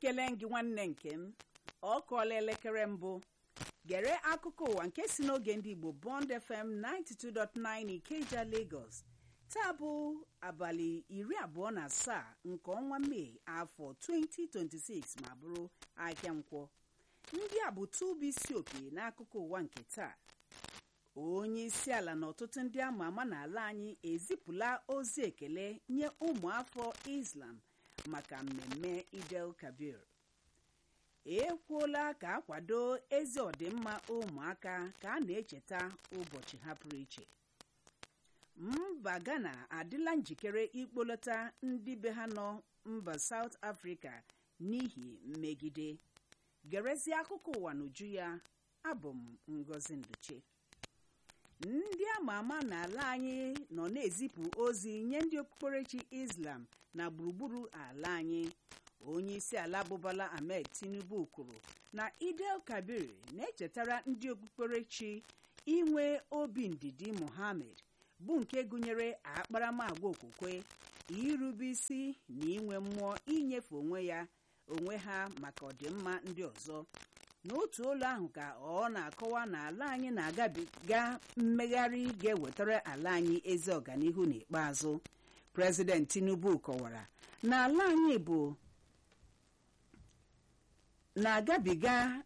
ekele gị nwanne nke m ọ kụọla elekere mbụ gere akụkọ ụwa nke si n'oge ndị igbo bond fm 92.9 ikeja lagos taa bụ abalị iri abụọ na asaa nke ọnwa mee afọ 2026 ma bụrụ ahịa nkwọ ndị a bụ tubu isi opi n'akụkọ ụwa nke taa onye isi ala na ọtụtụ ndị ama ama n'ala anyị ezipụla ozi ekele nye ụmụafọ islam maka mmemme idel kabir ekwuola ka akwado ezi ọdịmma ụmụaka ka a na-echeta ụbọchị ha pụrụ iche mba ghana adịla njikere ikpolata ndị be ha nọ mba saut afrịka n'ihi mmegide gerezie akụkọ ụwa n'uju ya abụ m ngozi nduche ndị ama ama n'ala anyị nọ na-ezipụ ozi nye ndị okpukperechi islam na gburugburu ala anyị onye isi ala bụ Bola Ahmed Tinubu kwuru na idel kabir na-echetara ndị okpukperechi inwe obi ndidi Muhammad bụ nke gụnyere akparamagwa okwukwe irube isi na inwe mmụọ inyefe onwe ya onwe ha maka ọdịmma ndị ọzọ n'otu ụlọ ahụ ka ọ na-akọwa na ala anyị na-agabiga mmegharị ga-ewetara ala anyị ezi ọganihu n'ikpeazụ prezident Tinubu kọwara na ala anyị bụ na-agabiga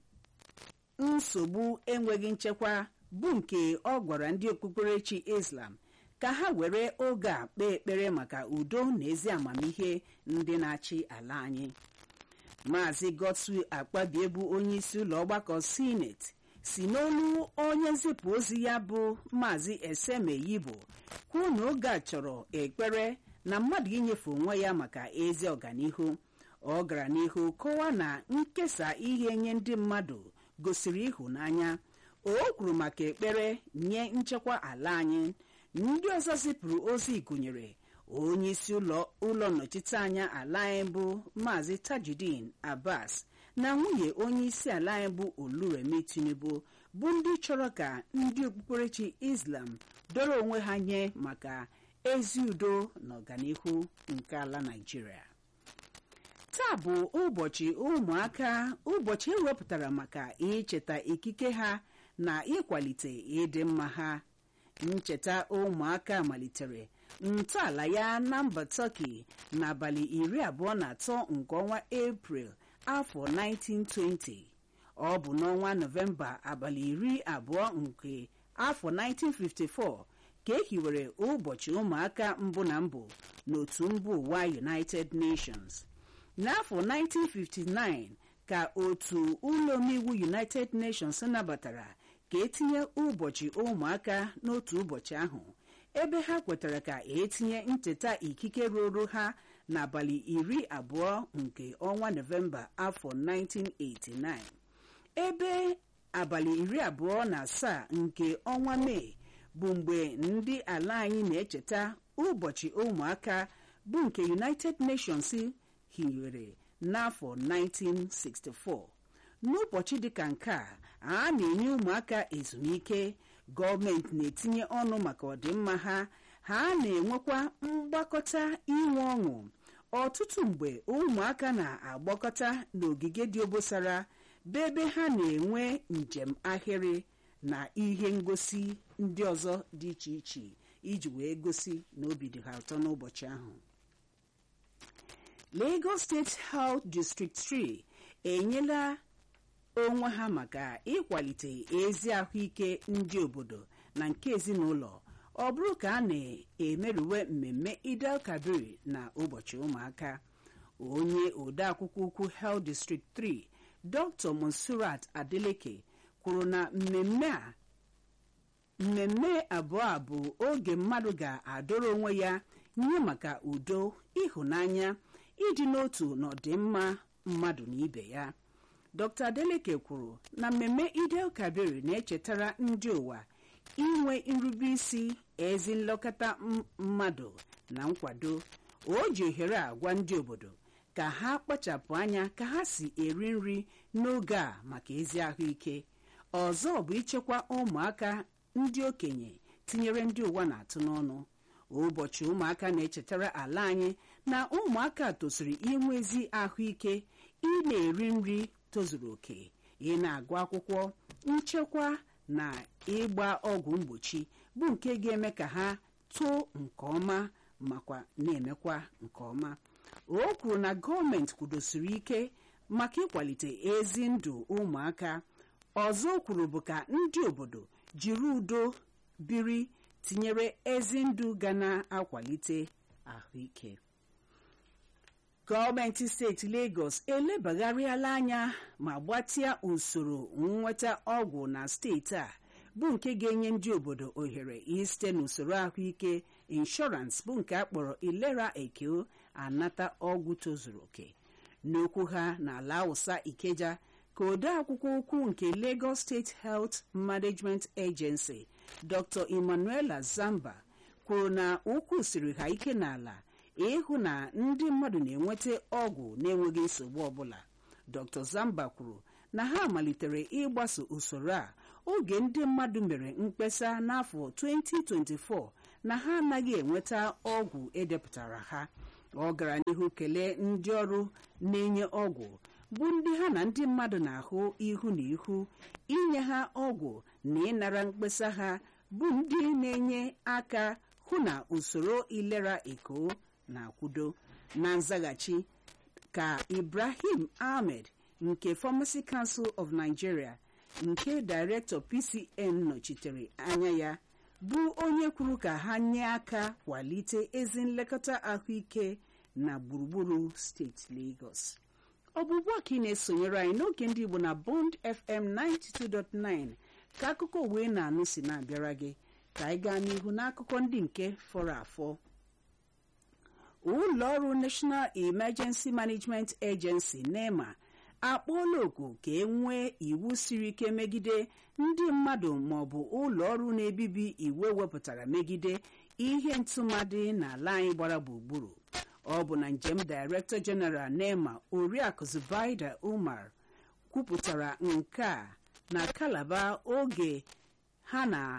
nsogbu enweghị nchekwa bụ nke ọ gwara ndị okpukperechi Islam ka ha were oge a kpee ekpere maka udo na ezi amamihe ndị na-achị ala anyị maazị Godswill Akpabie bụ onye isi ụlọ ọgbakọ sineti si n'olu onye nzipụ ozi ya bụ maazị Eseme Yibo kwuo na oge a chọrọ ekpere na mmadụ inyefe onwe ya maka ezi ọganihu ọ gara n'ihu kọwaa na nkesa ihe nye ndị mmadụ gosiri ịhụnanya o kwuru maka ekpere nye nchekwa ala anyị ndị ọzọ zipụrụ ozi gụnyere onye isi ụlọ nnọchiteanya ala anyị bụ maazị Tajudeen Abbas na nwunye onye isi ala anyị bụ Oluremi Tinubu bụ ndị chọrọ ka ndị okpukperechi Islam dọrọ onwe ha nye maka ezi udo na ọganihu nke ala Naịjirịa taa bụ ụbọchị ụmụaka ụbọchị ewepụtara maka icheta ikike ha na ịkwalite ịdị mma ha ncheta ụmụaka malitere ntọala ya na mba Turkey n'abalị iri abụọ na atọ nke ọnwa April afọ 1920 ọ bụ n'ọnwa Nọvemba abalị iri abụọ nke afọ 1954 ka e hiwere ụbọchị ụmụaka mbụ na mbụ n'otu mba ụwa United Nations n'afọ 1959 ka otu ụlọ omeiwu United Nations nabatara ka etinye ụbọchị ụmụaka n'otu ụbọchị ahụ ebe ha kwetara ka etinye ncheta ikike ruru ha n'abalị iri abụọ nke ọnwa Nọvemba afọ 1989 ebe abalị iri abụọ na asaa nke ọnwa Mee bụ mgbe ndị ala anyị na-echeta ụbọchị ụmụaka bụ nke United Nations hiwere n'afọ 1964 n'ụbọchị dịka nke a a na-enye ụmụaka ezumike gọọmenti na-etinye ọnụ maka ọdịmma ha ha na-enwekwa mgbakọta inwe ọṅụ ọtụtụ mgbe ụmụaka na-agbakọta n'ogige dị obosara bụ ebe ha na-enwe njem ahịrị na ihe ngosi ndị ọzọ dị iche iche iji wee gosi na obi dị ha ụtọ n'ụbọchị ahụ Lagos State Health District 3 enyela onwe ha maka ịkwalite ezi ahụike ndị obodo na nke ezinụlọ ọ bụrụ ka a na-emerụwe mmemme Idel Kabir na ụbọchị ụmụaka onye odeakwụkwọ ukwu Health District 3 Dr. Monsurat Adeleke kwuru na mmemme a mmemme abụọ a bụ oge mmadụ ga-adọrọ onwe ya nye maka udo ịhụnanya ịdị n'otu na ọdịmma mmadụ na ibe ya Dr. Adeleke kwuru na mmemme Idel Kabir na-echetara ndị ụwa inwe nrube isi ezi nlekọta mmadụ na nkwado o ji ohere a gwa ndị obodo ka ha kpachapụ anya ka ha si eri nri n'oge a maka ezi ahụike ọzọ bụ ichekwa ụmụaka ndị okenye tinyere ndị ụwa na-atụ n'ọnụ ụbọchị ụmụaka na-echetara ala anyị na ụmụaka tosiri inwe ezi ahụike ị na-eri nri tozuru oke ị na-agụ akwụkwọ nchekwa na ịgba ọgwụ mgbochi bụ nke ga-eme ka ha too nke ọma makwa na-emekwa nke ọma o kwuru na gọọmenti kwudosiri ike maka ịkwalite ezi ndụ ụmụaka ọzọ o kwuru bụ ka ndị obodo jiri udo biri tinyere ezi ndụ ga na-akwalite ahụike gọọmenti steeti Lagos elebagharịala anya ma gbatịa usoro nnweta ọgwụ na steeti a bụ nke ga-enye ndị obodo ohere isite n'usoro ahụike inshọrans bụ nke akpọrọ ilera ekeo anata ọgwụ tozuru oke n'okwu ha n'ala Hausa Ikeja ka ode akwụkwọ ukwu nke Lagos State Health Management Agency Dr. Emmanuela Zamba kwuru na ukwu siri ha ike n'ala ịhụ na ndị mmadụ na-enweta ọgwụ na-enweghị nsogbu ọbụla Dr. Zamba kwuru na ha malitere ịgbaso usoro a oge ndị mmadụ mere mkpesa n'afọ 2024 na ha anaghị enweta ọgwụ edepụtara ha ọ gara n'ihu kelee ndị ọrụ na-enye ọgwụ bụ ndị ha na ndị mmadụ na-ahụ ihu na ihu inye ha ọgwụ na ịnara mkpesa ha bụ ndị na-enye aka hụ na usoro ilera eko na-akwudo na nzaghachi ka Ibrahim Ahmed nke Pharmacy Council of Nigeria nke Director PCN nọchitere anya ya bụ onye kwuru ka ha nye aka kwalite ezi nlekọta ahụike na gburugburu steeti Lagos ọbụbụ a ka ị na-esonyere anyị n'oge ndị Igbo na Bond FM 92.9 ka akụkọ uwe na-anụ si na-abịara gị ka anyị gaa n'ihu n'akụkọ ndị nke fọrọ afọ ụlọ ọrụ National Emergency Management Agency NEMA akpọọla oku ka e nwee iwu siri ike megide ndị mmadụ maọbụ ụlọ ọrụ na-ebibi iwu ewepụtara megide ihe ntụmadị n'ala anyị gbara gburugburu ọ bụ na njem Director General NEMA Oriakụ Zubaida Umar kwupụtara nke a na Calabar oge ha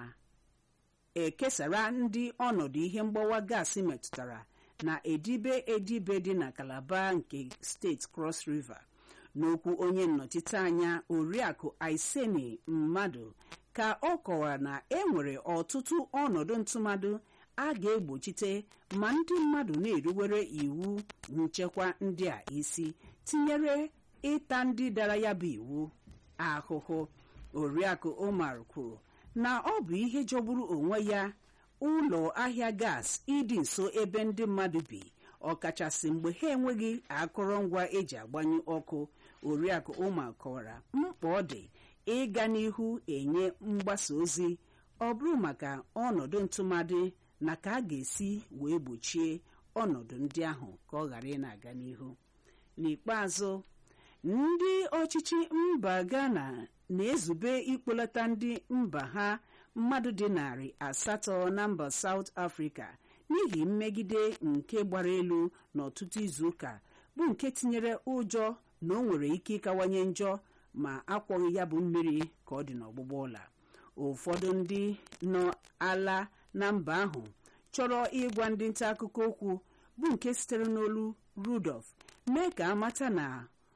na-ekesara ndị ọnọdụ ihe mgbawa gaasị metụtara na edibe edibe dị na Calabar nke steeti Cross River n'okwu onye nnọchite anya oriakụ Aiseni mmadụ ka ọ kọwara na e nwere ọtụtụ ọnọdụ ntụmadụ a ga-egbochite ma ndị mmadụ na-eruwere iwu nchekwa ndị a isi tinyere ịta ndị dara ya bụ iwu ahụhụ oriakụ Omar kwuru na ọ bụ ihe jọgburu onwe ya ụlọ ahịa gas ịdị nso ebe ndị mmadụ bi ọkachasị mgbe ha enweghị akụrụngwa eji agbanyụ ọkụ oriakụ Umar kọwara mkpa ọ dị ịga n'ihu enye mgbasa ozi ọ bụrụ maka ọnọdụ ntụmadị na ka a ga-esi wee gbochie ọnọdụ ndị ahụ ka ọ ghara ị na-aga n'ihu n'ikpeazụ ndị ọchịchị mba Ghana na-ezube ikpolata ndị mba ha mmadụ dị narị asatọ na mba South Africa n'ihi mmegide nke gbara elu n'ọtụtụ izuụka bụ nke tinyere ụjọ na o nwere ike ịkawanye njọ ma akwọghị ya bụ mmiri ka ọ dị n'ọgbụgba ụla ụfọdụ ndị nọ ala na mba ahụ chọrọ ịgwa ndị nta akụkọ okwu bụ nke sitere n'olu Rudolf mee ka amata na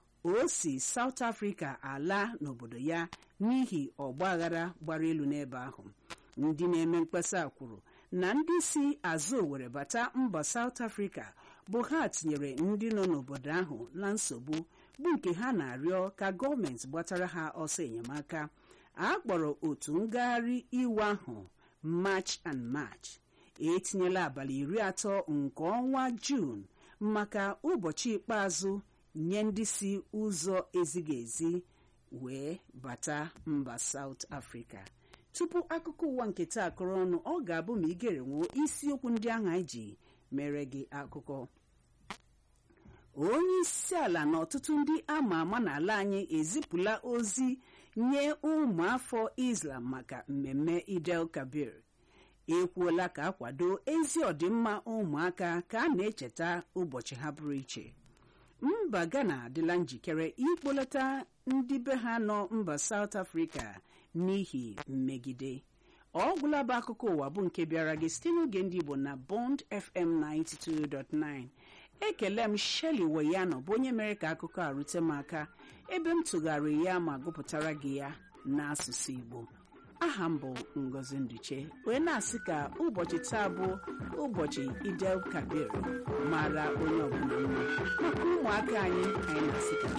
o si South Africa ala n'obodo ya n'ihi ọgba aghara gbara elu n'ebe ahụ ndị na-eme mkpesa kwuru na ndị si azụ Owerri bata mba South Africa bụ ha tinyere ndị nọ n'obodo ahụ na nsogbu bụ nke ha na-arịọ ka gọọmenti gbatara ha ọsọ enyemaka a kpọrọ otu ngagharị iwe ahụ March and March etinyela abalị iri atọ nke ọnwa Jun maka ụbọchị ikpeazụ nye ndị si ụzọ ezighị ezi wee bata mba South Africa tupu akụkọ ụwa nke taa akụrụ ọnụ ọ ga-abụ ma igere nwuo isiokwu ndị ahụ anyị ji mere gị akụkọ onye isi ala na ọtụtụ ndị ama ama n'ala anyị ezipụla ozi nye ụmụafọ Islam maka mmemme Idel Kabir ekwuola ka akwado ezi ọdịmma ụmụaka ka a na-echeta ụbọchị ha pụrụ iche mba Ghana adịla njikere ikpolata ndị be ha nọ mba South Africa n'ihi mmegide ọ gwụla bụ akụkọ ụwa bụ nke bịara gị site n'oge ndị Igbo na Bond FM 92.9 ekele m sheli weyano bụ onye mere ka akụkọ a rute m aka ebe m tụgharịrị ya ma gụpụtara gị ya n'asụsụ igbo aha m bụ ngozi nduche wee na-asị ka ụbọchị taa bụ ụbọchị idel kabir mara onye ọbụla mma maka ụmụaka anyị anyị na-asị ka